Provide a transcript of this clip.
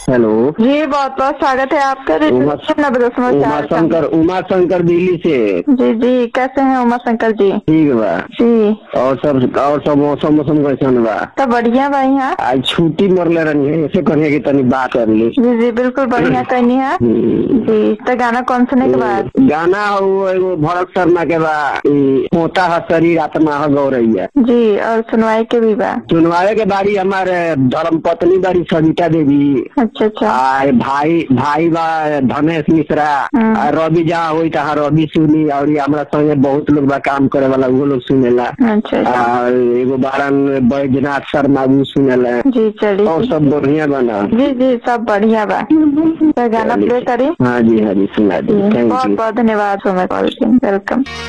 Hello जी बहुत बहुत स्वागत है आपका उमा नब्बे दशमलव उमा चार शंकर उमा शंकर दिल्ली से जी जी कैसे हैं उमा शंकर जी ठीक बा जी और सब और सब मौसम मौसम कैसन बा तो बढ़िया बा यहाँ आज छुट्टी मरले रही है ऐसे कहिए कि तनी बात कर ली जी जी बिल्कुल बढ़िया कहनी है हम्म। जी तो गाना कौन सुने के बाद गाना हो एगो भरत शर्मा के बा ई, होता है शरीर आत्मा है गौरैया जी और सुनवाई के भी बा सुनवाए के बारी हमारे धर्म पत्नी बारी सविता देवी अच्छा अच्छा आ भाई भाई बा धनेश मिश्रा हम्म। आ रवि जहाँ होई तहाँ रवि सुनी और ये हमरा संगे बहुत लोग बा काम करे वाला वो लोग सुनेला अच्छा अच्छा आ एगो बारन बैजनाथ शर्मा भी सुनेला जी और चलिए सब बढ़िया बना जी जी सब बढ़िया बा तो गाना प्ले करी हाँ जी हाँ जी सुना दी जी थैंक बहुत यू बहुत धन्यवाद हमें कॉल की वेलकम